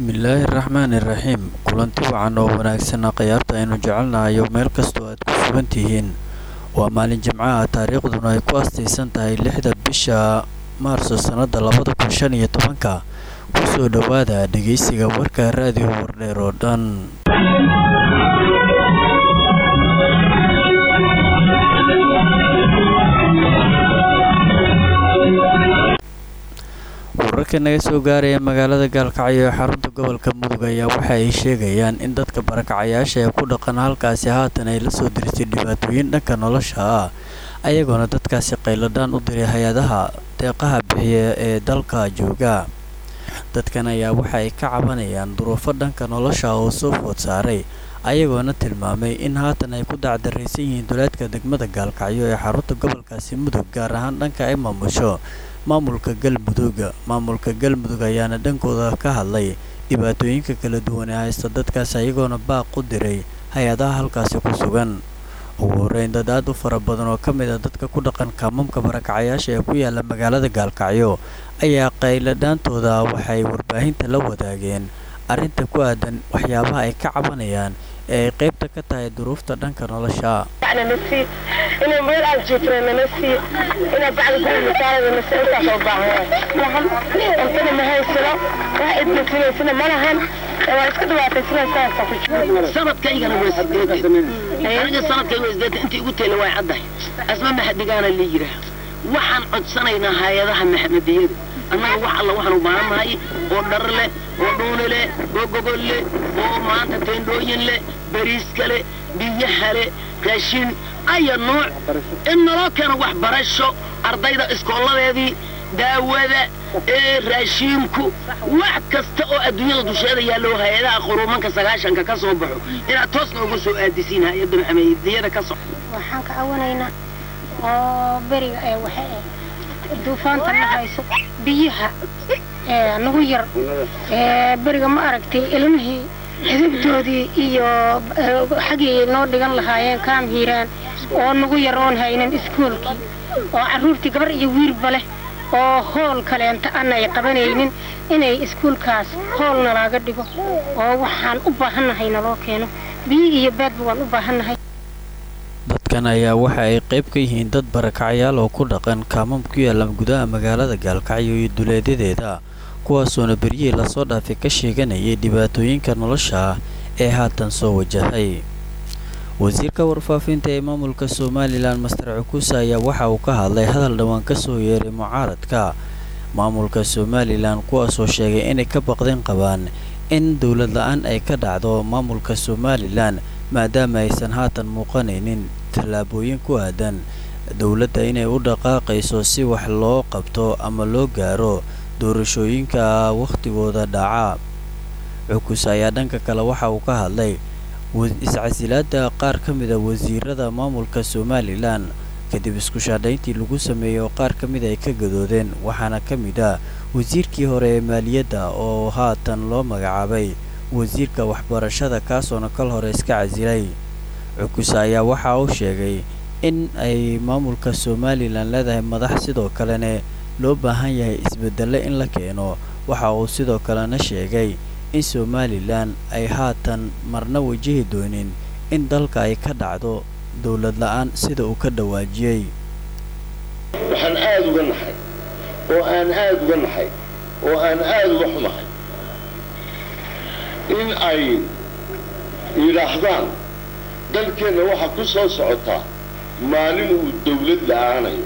bismillaahi raxmaani raxiim kulanti wacan oo wanaagsan khiyaarta aynu jecelnahayo meel kastoo aad ku sugan tihiin waa maalin jimcaha taariikhduna ay ku astaysan tahay lixda bisha maarso sannada labada kun shan iyo tobanka kusoo dhowaada dhegeysiga warka raadiyo wardheer oo dhan wararka naga soo gaaraya magaalada gaalkacyo ee xarunta gobolka mudug ayaa waxa ay sheegayaan in dadka barakacayaasha ee ku dhaqan halkaasi haatan ay la soo dirtay dhibaatooyin dhanka nolosha ah ayagoona dadkaasi qayladhaan u diray hay-adaha deeqaha bixiya ee dalka jooga dadkan ayaa waxa ay ka cabanayaan duruufo dhanka nolosha oo soo food saaray ayagoona tilmaamay in haatan ay ku dacdaraysan yihiin duleedka degmada gaalkacyo ee xarunta gobolkaasi mudug gaar ahaan dhanka ay maamusho maamulka galmudug maamulka galmudug ayaana dhankooda ka hadlay dhibaatooyinka kala duwan ee haysta dadkaas ayagoona baaq u diray hay-adaha halkaasi ku sugan ugu horreyn dad aad u fara badan oo ka mid a dadka ku dhaqan kaamamka barakacayaasha ee ku yaala magaalada gaalkacyo ayaa qayladhaantooda waxay warbaahinta la wadaageen arrinta ku aadan waxyaabaha ay ka cabanayaan ee ay qaybta ka tahay duruufta dhanka nolosha inay meel aan jiifna nala sii inaa bacda guri masaalada nasi intaas oo baahan cuntana ma haysano wax idbasinaysana ma lahan waa iska dhibaataysanaysaa ku jiro sanadkaygana waa sideetan aniga sanadkayga waa sideetan intii igu tayla waa caddahay asma maxadigaana la yidhaah waxaan codsanaynaa hay-adaha maxamadiyada annaga wax alla waxaan u baahannahay oo dhar leh oo dhuuni leh oo gogol leh oo maanta teendhooyin leh bariiska leh biyaha leh raashin aya nooc in naloo keeno waxbarasho ardayda iskooladeedii daawada ee raashiinku wax kasta oo adduunyada dusheeda yaallo hay-adaha quruumanka sagaashanka ka soo baxo inaad toos noogu soo aadisiin hay-adda maxamadiyada ka soco waxaan ka cawanaynaa oo beriga ee waxa duufaanta la hayso biyaha nagu yar beriga ma aragtay ilmihii xidibtoodii iyo xaggii noo dhigan lahaayeen kaam hiiraan oo nagu yar oon haynin iskuolkii oo carruurtii gabar iyo wiilba leh oo hool kaleenta aanay qabanaynin inay iskuulkaas hoolna laaga dhigo oo waxaan u baahannahay naloo keeno biyo iyo baadba waan u baahannahay dadkan ayaa waxa ay qayb ka yihiin dad barakacayaal oo ku dhaqan kaamam ku yaalla gudaha magaalada gaalkacyo iyo duleedadeeda kuwaasoona beryihii lasoo dhaafay ka sheeganayay dhibaatooyinka nolosha ah ee haatan soo wajahay wasiirka warfaafinta ee maamulka somalilan master cukuuse ayaa waxa uu ka hadlay hadal dhowaan ka soo yeeray mucaaradka maamulka somalilan kuwaasoo sheegay inay ka baqdeen qabaan in dowlad la-aan ay ka dhacdo maamulka somalilan maadaama aysan haatan muuqanaynin tallaabooyin ku aadan dowladda inay u dhaqaaqayso si wax loo qabto ama loo gaaro doorashooyinka wakhtigooda dhaca cukus ayaa dhanka kale waxa uu ka hadlay iscasilaada qaar ka mid a wasiirada maamulka somalilan kadib isku shaadhayntii lagu sameeyey oo qaar ka mid ay ka gadoodeen waxaana ka mid ah wasiirkii hore ee maaliyadda oo haatan loo magacaabay wasiirka waxbarashada kaasoona kal hore iska casilay cukus ayaa waxa uu sheegay in ay maamulka somalilan leedahay madax sidoo kalena loo baahan yahay isbedelle in la keeno waxa uu sidoo kalena sheegay in somalilan ay haatan marna wajahi doonin in dalka ay ka dhacdo dowlad la-aan sida uu ka dhawaajiyey waxaan aada uga naxay oo aan aada uga naxay oo aan aada uga xumahay in ay yidhaahdaan dalkeenna waxaa ku soo socotaa maalin uu dawlad la-aanayo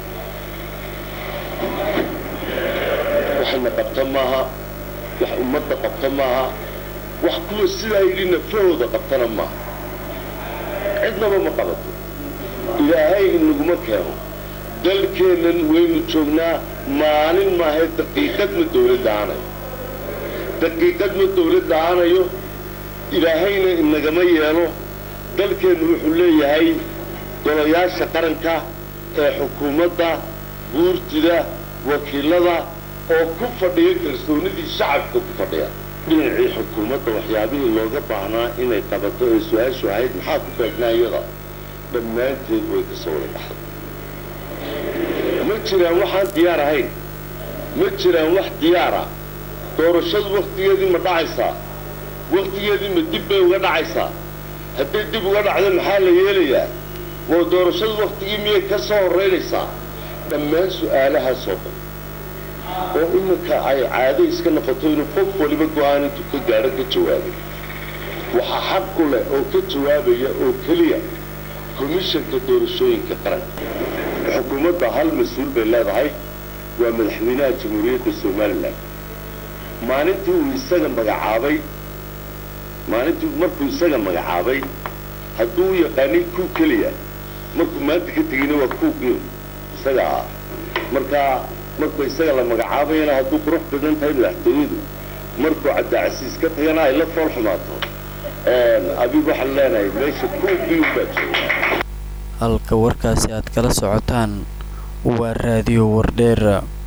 waxna qabta maaha wax ummadda qabta maaha wax kuwa sidaa yidhi nafahooda qabtana maaha cidnaba ma qabato ilaahay inaguma keeno dalkeennan waynu joognaa maalin maahae daqiiqad ma dawlad la-aanayo daqiiqad ma dawlad la-aanayo ilaahayna inagama yeelo dalkeennu wuxuu leeyahay golayaasha qaranka ee xukuumadda guurtida wakiilada oo ku fadhiya kalsoonidii shacabka ku fadhiya dhinacii xukuumadda waxyaabihii looga baahnaa inay qabato ee su-aashu ahayd maxaa ku beegnaa iyada dhammaanteed way ka soo wada baxday ma jiraan waxaan diyaar ahayn ma jiraan wax diyaara doorashadu wakhtigeedii ma dhacaysaa wakhtigeedii ma dib bay uga dhacaysaa hadday dib uga dhacdo maxaa la yeelayaa waa doorashadu wakhtigii miyay ka soo horraynaysaa dhammaan su'aalahaasoo dhan oo iminka ay caado iska noqoto inuu qof waliba go'aan intuu ka gaadho ka jawaabay waxaa xaq u leh oo ka jawaabaya oo keliya komishanka doorashooyinka qaranka xukuumadda hal mas-uul bay leedahay waa madaxweynaha jamhuuriyadda somalilan maalintii uu isaga magacaabay maalintii markuu isaga magacaabay hadduu u yaqaanay kuu keliya markuu maanta ka tegayna waa kuuqii isaga ah markaa markuu isaga la magacaabayana hadduu qurux badan tahay madaxtooyadu markuu cabdicasiis ka tagana ay la fool xumaato adigu waxaan leenahay meesha kuuqii ubaa jooga halka warkaasi aad kala socotaan waa raadiyo wardheer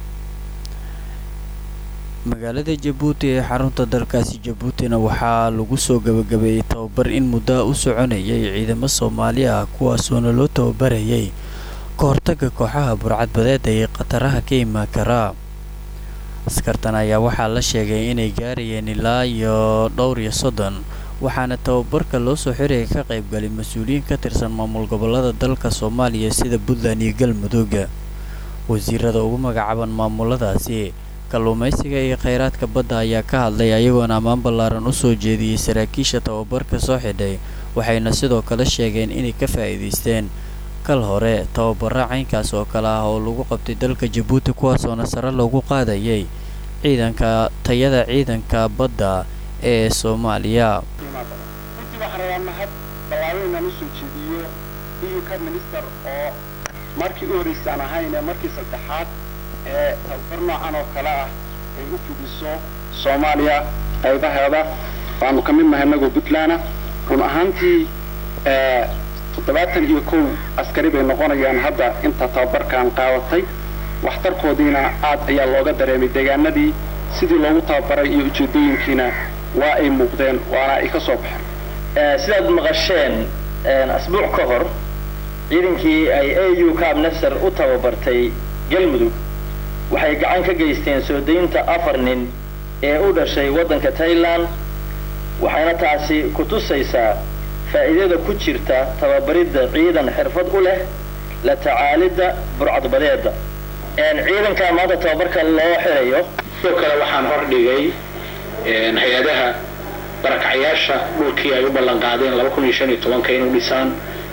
magaalada jabuuti ee xarunta dalkaasi jabuutina waxaa lagu soo gabagabeeyey tababar in muddoa u soconayay ciidamo soomaali ah kuwaasoona loo tababarayay ka hortaga kooxaha burcadbadeeda ee khataraha ka imaan karaa askartan ayaa waxaa la sheegay inay gaarayeen ilaa iyo dhowr iyo soddon waxaana tababarka loo soo xiraya ka qaybgalay mas-uuliyiin ka tirsan maamul gobollada dalka soomaaliya sida puntland iyo galmudug wasiirada ugu magacaaban maamuladaasi kalluumaysiga iyo kheyraadka badda ayaa ka hadlay ayagoona ammaan ballaaran u soo jeediyey saraakiisha tababarka soo xidhay waxayna sidoo kale sheegeen inay ka faa'iidaysteen kal hore tababaro caynkaas oo kale ah oo lagu qabtay dalka jabuuti kuwaasoona sare loogu qaadayay ciidanka tayada ciidanka badda ee soomaaliya runtii waxaan rabaa mahad ballaaran inaan usoo jeediyo iyuka minister oo markii u horreysaan ahayn ee markii saddexaad ee tababar noocan oo kale ah ay u fidiso soomaaliya qaybaheeda waanu ka mid nahay inagoo puntland run ahaantii toddobaatan iyo kow askari bay noqonayaan hadda inta tababarkan qaadatay waxtarkoodiina aad ayaa looga dareemay deegaanadii sidii loogu tababaray iyo ujeedooyinkiina waa ay muuqdeen waana ay ka soo baxeen sidaad maqasheen asbuuc ka hor ciidankii ay a u cab nasar u tababartay galmudug waxay gacan ka geysteen soo daynta afar nin ee u dhashay waddanka tailand waxayna taasi ku tusaysaa faa'iidada ku jirta tababaridda ciidan xirfad u leh la tacaalidda burcadbadeedda ciidanka maanta tababarka loo xirayo sidoo kale waxaan hordhigay hay-adaha barakacyaasha dhulkii ay u ballan qaadeen laba kun iyo shan iyo tobanka inuu dhisaan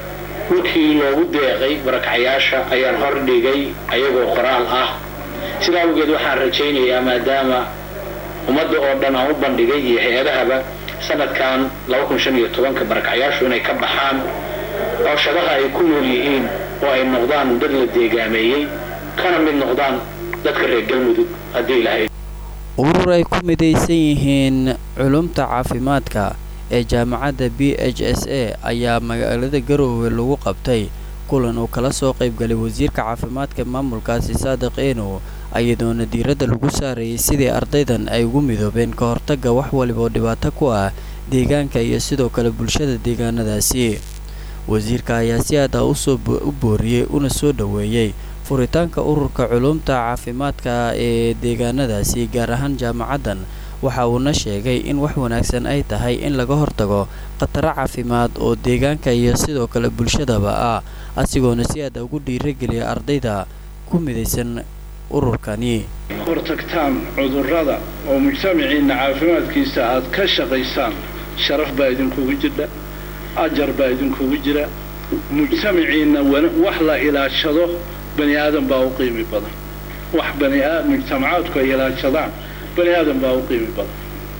dhulkii loogu deeqay barakacyaasha ayaan hordhigay ayagoo qoraal ah sidaa awgeed waxaan rajaynayaa maadaama ummadda oo dhan aan u bandhigay iyo hay-adahaba sanadkan laba kun shan iyo tobanka barakacyaashu inay ka baxaan cooshadaha ay ku nool yihiin oo ay noqdaan dad la deegaameeyey kana mid noqdaan dadka reer galmudug haddii lahayd urur ay ku midaysan yihiin culumta caafimaadka ee jaamacadda b h s a ayaa magaalada garoowe lagu qabtay kulan uu kala soo qaybgalay wasiirka caafimaadka maamulkaasi saadiq eenow ayadoona diiradda lagu saarayay sidii ardaydan ay ugu midoobeen ka hortagga wax waliba oo dhibaato ku ah deegaanka iyo sidoo kale bulshada deegaanadaasi wasiirka ayaa si aad ah usoo u booriyey una soo dhoweeyey furitaanka ururka culumta caafimaadka ee deegaanadaasi gaar ahaan jaamacaddan waxa uuna sheegay in wax wanaagsan ay tahay in laga hortago khataro caafimaad oo deegaanka iyo sidoo kale bulshadaba ah asigoona si aad ugu dhiirageliya ardayda ku midaysan ururkani hortagtaan cudurrada oo mujtamaciinna caafimaadkiisa aad ka shaqaysaan sharaf baa idinkugu jidha ajar baa idinkugu jira mujtamaciinna wax la ilaashado bani aadan baa u qiimi badan wax bani mujtamacaadku ay ilaashadaan bani aadan baa u qiimi badan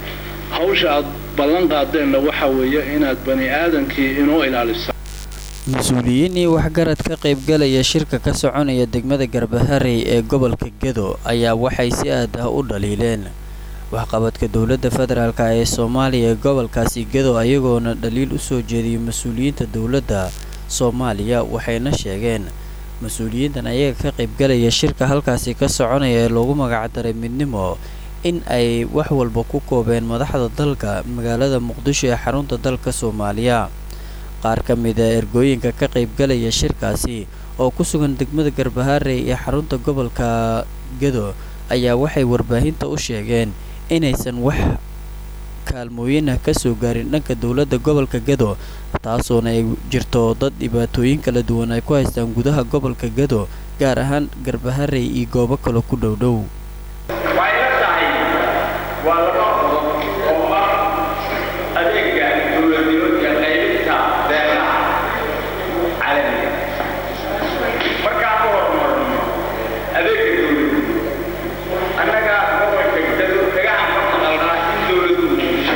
hawsha aad ballan qaadeenna waxa weeye inaad bani aadankii inoo ilaalisaan mas-uuliyiin iyo waxgarad ka qaybgalaya shirka ka soconaya degmada garbaharey ee gobolka gedo ayaa waxay si aad ah u dhaliileen waxqabadka dowladda federaalk ee soomaaliya ee gobolkaasi gedo ayagoona dhaliil u soo jeediyay mas-uuliyiinta dowladda soomaaliya waxayna sheegeen mas-uuliyiintan ayaga ka qaybgalaya shirka halkaasi ka soconaya ee loogu magacdaray midnimo in ay wax walba ku koobeen madaxda dalka magaalada muqdisho ee xarunta dalka soomaaliya qaar ka mid a ergooyinka ka qaybgalaya shirkaasi oo ku sugan degmada garbaharey ee xarunta gobolka gedo ayaa waxay warbaahinta u sheegeen inaysan wax kaalmooyin ah kasoo gaarin dhanka dowladda gobolka gado taasoona ay jirto dad dhibaatooyin kala duwan ay ku haystaan gudaha gobolka gado gaar ahaan garbaharey iyo goobo kale ku dhowdhow waxay la tahay waa laba qodob oo ah adeega dowladnimo iyo qaybinta beelaha caalamiga markaan ku horumarno adeega dowladnimo annaga gobolka gado dagahan ka maqalnaa in dowladdu bulsho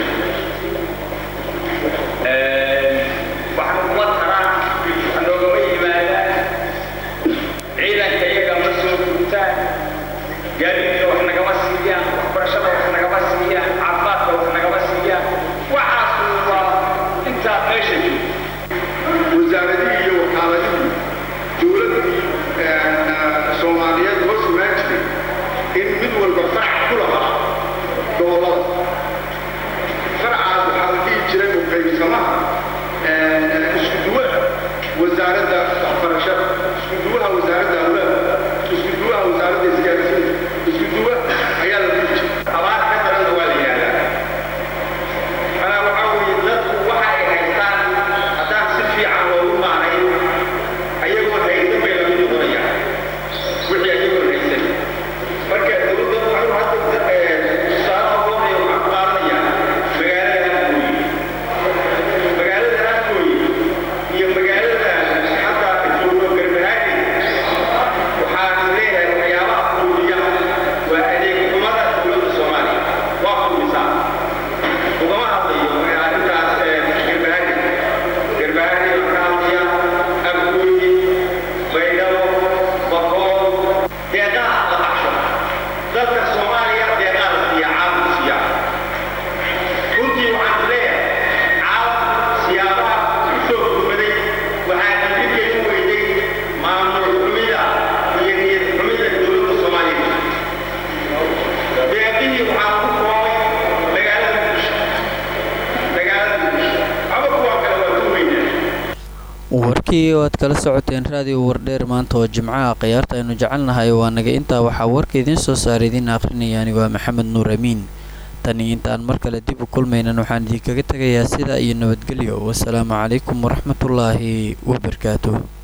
waxaan kuma taraan noogama yimaadaan ciidanka iyaga ma soo gurtaan gaadiidka wax nagama siiyaan waxbarashada wax nagama siiyaan caafimaadka wax nagama siiyaan waxaas waa intaa meesha joogto wasaaradihii iyo wakaaladihii dowladdii soomaaliyeed hoos imaan jiray in mid walba farac ku lahaa gobollada faracaas waxaa la dhihi jiray muqaybsamaha isku duwaha wasaaradda waxbarashada isku duwaha wasaaradda awlaadka isku duwaha wasaaradda isgaarsiinta isku duwaha ayaa la dhihi jiray abaar ka daranna waa la yihahdaa manaa waxaa weeye dadku waxa ay haystaan haddaan si fiican loogu maanay ayagoon haysan bay lamid noqonayaan wixii ayagoon haysan marka dowladda waxuu hadda tusaale ogoonaya waxaan ku qaadanayaa magaalada afgooye magaalada afgooye iyo magaalada hadda joogno garbahaadi waxaan leeyahay waxyaabaha fuudiya waa adeeg xumada dowladda soomaaliya waa fuudisaa ugama hadlayo arrintaas garbahaadi garbahaadi waxaan ka hadlaya afgooye baydhabo bakool deeqaha la baxsho dalka soomaaliya deeqaha la siiya caalamku siiya runtii waxaan leeyahay caalamku siyaabaha ku soo gurmaday waxaa diidka u weyday maamul xumida iyo niyad xumida dowladda soomaaliya deeqihii waxaa ku koobay magaalada muqdisho magaalada muqdisho ama kuwa kale waa ku weynaa warkii oo aad kala socoteen raadiyo wardheer maanta oo jimcaha khiyaarta aynu jecelnahay waa naga intaa waxaa warka idiin soo saara idiin akhrinaya anigo ah maxamed nuur amiin tani intaan mar kale dib u kulmaynan waxaan idinkaga tegayaa sidaa iyo nabadgelyo wasalaamu calaykum waraxmatullaahi wabarakaatuh